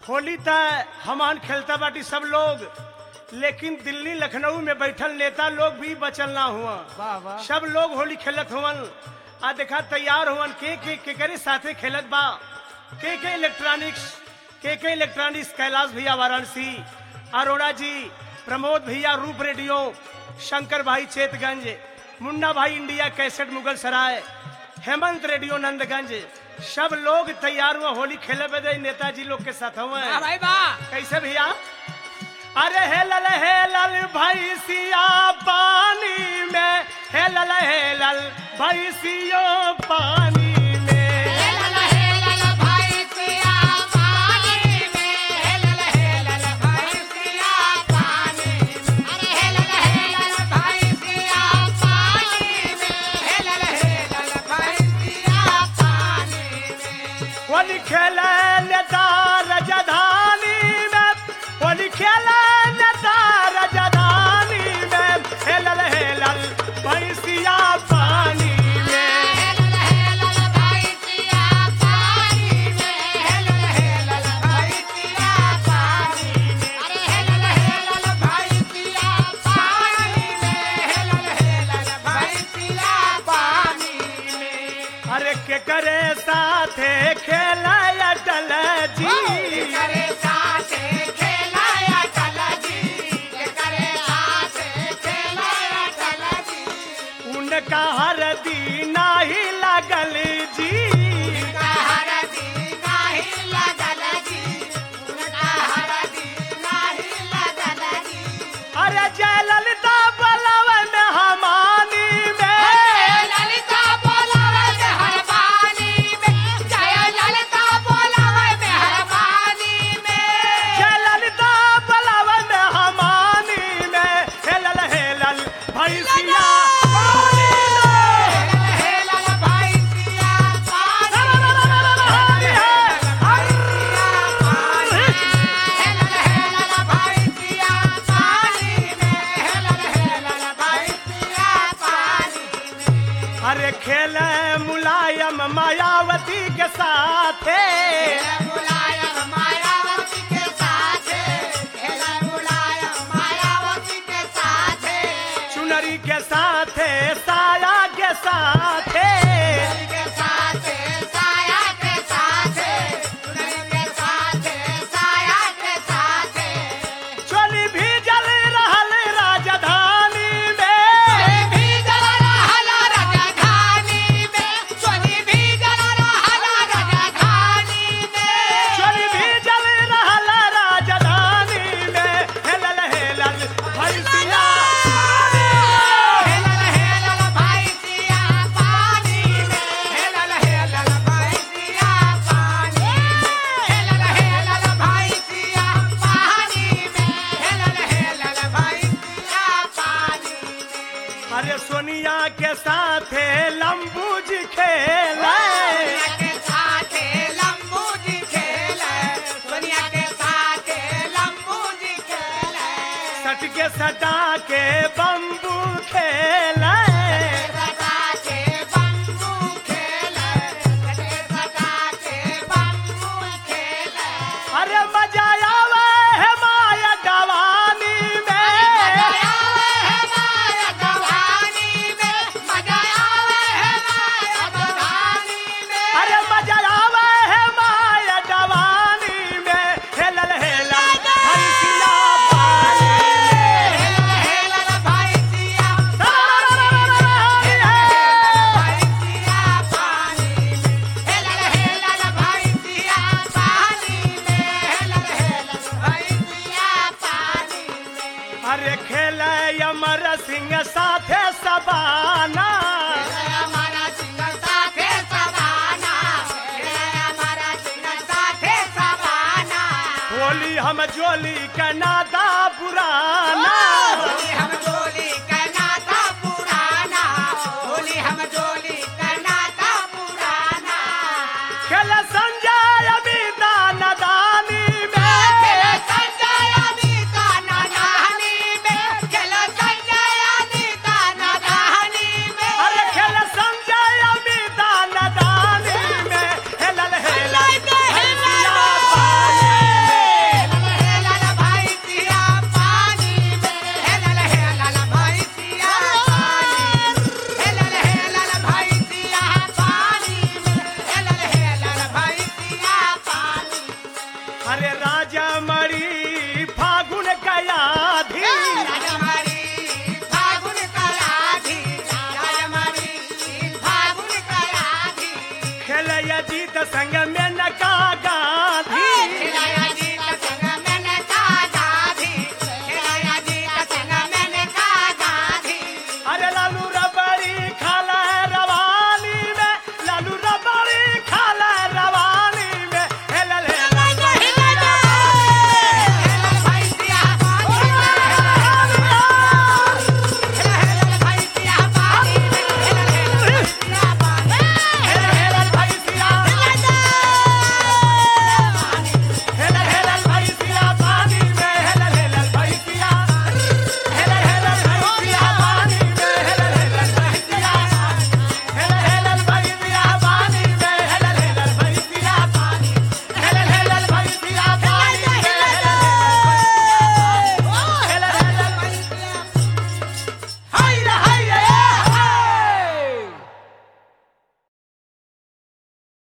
होली त हमान खेलता बाटी सब लोग लेकिन दिल्ली लखनऊ में बैठल नेता लोग भी बचल ना हुआ वाह वाह सब लोग होली खेलत हुवन आ देखा तैयार हुवन के के केकरे साथे खेलत बा के के इलेक्ट्रॉनिक्स के के इलेक्ट्रॉनिक्स कैलाश भैया वाराणसी अरोड़ा जी प्रमोद भैया रूप रेडियो शंकर भाई चेतगंज मुन्ना भाई इंडिया कैसेट मुगल सराय हेमंत रेडियो नंदगंज सब लोग तैयार हुआ होली खेले बदे नेताजी लोग के साथ हुए वाह भाई वाह कैसे भैया अरे हे लल हे लल भैसिया पानी में हे लल हे लल भैसियो पानी में होली खेले नेता रजधानी में होली खेले नेता रजधानी में हे लल हे लल भैसिया पानी में अरे के करे साथे खेला अटल जी उनका हर दीना ही लगल जी अरे जय ललिता बलवन हमानी में जय ललिता बलवन हमानी में हेलल हेलल भैसिया पानी में। अरे खेले मुलायम मायावती के साथ चुनरी के साथ साया के साथ चोली भी जल रहल राजधानी में चोली भी जल रहल राजधानी में हेलल हेलल भैसिया अरे सोनिया के साथ लंबू जी खेले सट के सटा के बम्बू खेले अरे मजा आवे है माया गवानी में अरे मजा आवे है माया गवानी में हेलल हेलल भैसिया पानी में। अरे खेले अमर सिंह साथे सबाना होली हम जोली का नादा पुराना हम जोली कहनाता पुराना होली हम जोली कहनाता पुराना खेल संजय अभी दाना दानी में खेल संजय अनीता नदानी में खेल संजय अनीता नदानी में अरे खेल संजय अभी दाना दानी में हेलल हेलल भैसिया पानी में। अरे